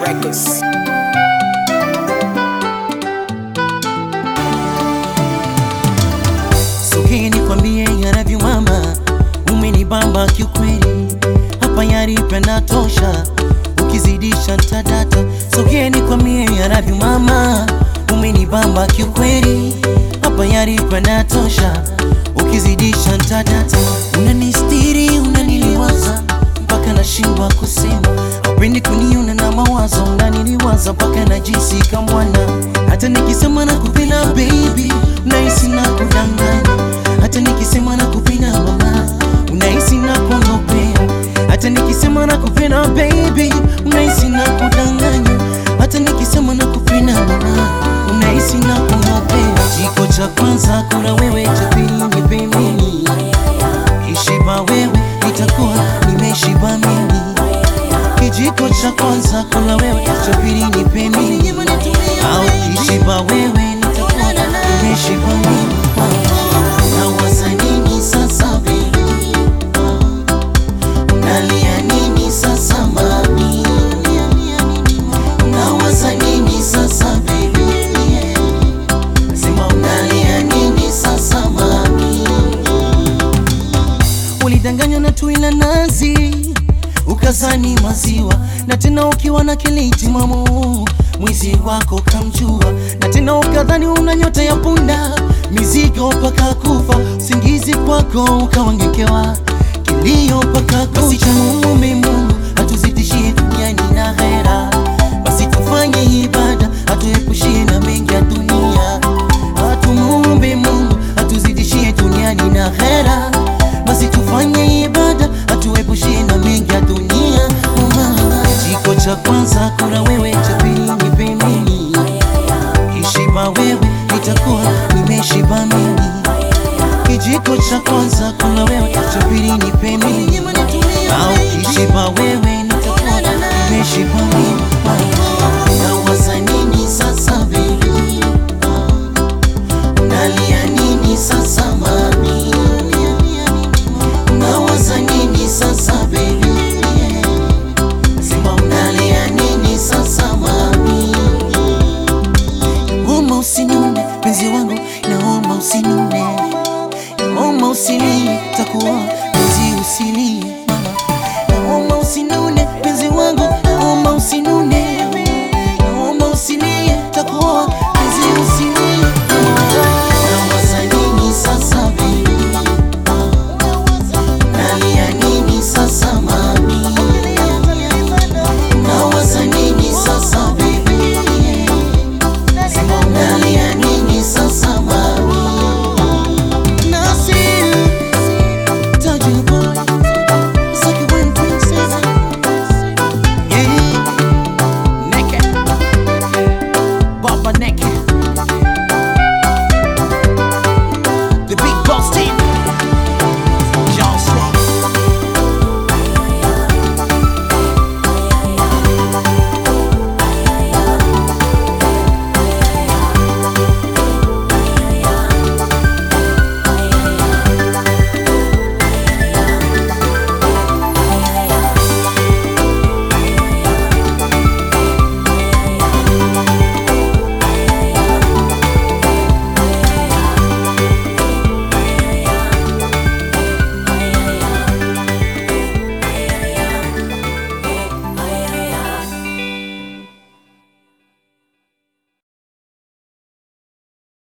Records. Sogea nikwambie yanavyo mama, umenibamba kiukweli, hapa yaripenda tosha, ukizidisha tadata. Sogea nikwambie yanavyo mama, umenibamba kiukweli, hapa yaripenda tosha, ukizidisha tadata. Unanistiri, unaniliwaza mpaka nashindwa kusema, haupendi kuniona na mawazo, unaniliwaza mpaka najisi kamwana, hata nikisema nakupenda baby, unahisi na kudanganya, hata nikisema nakupenda mama, unahisi na kuongopea, hata nikisema nakupenda baby, unahisi na kudanganya, hata nikisema nakupenda mama, unahisi na kuongopea. Jiko cha kwanza kuna wewe, cha pili nipe mimi Kishiba wewe nitakuwa nimeshiba mimi. Kijiko cha kwanza kula wewe, cha pili nipe mimi. Au kishiba wewe nitakuwa nimeshiba mimi. Nawaza nini sasa baby? Unalia nini sasa mami? Nawaza nini sasa baby? Sema unalia nini sasa mami? Ulidanganywa na tui la nazi ukazani maziwa, na tena ukiwa na kiliti mamo, mwizi wako kamjua, na tena ukadhani una nyota ya punda, mizigo mpaka kufa, usingizi kwako ukawangekewa, kilio mpaka kucha. Basi tumuombe Mungu atuzidishie duniani na hera, basi tufanye ibada atuepushie na mengi ya dunia, atumuombe Mungu atuzidishie duniani na hera basi tufanye ibada atuepushie na mengi ya dunia. Mama, Jiko cha kwanza kuna wewe, cha pili nipe mimi. Kishiba wewe nitakuwa nimeshiba mimi. Kijiko cha kwanza kuna wewe, cha pili nipe mimi. Au kishiba wewe nitakuwa nimeshiba mimi. Nawaza nini sasa baby? Unalia nini sasa mami? Unawaza nini sasa baby? Sema unalia nini sasa mami? Naomba usinune penzi wangu, naomba usinune, naomba usilie, takuwa penzi usilie mama. Naomba usinune penzi wangu, naomba usinune, naomba usilie, takuwa penzi usilie mama. Nawaza nini sasa baby? Nalia nini sasa mami? Nawaza nini sasa baby? Sema unalia nini sasa mami? Nasir, Tajir boy, Saki Wayne princess. Yeah, naked, Baba naked.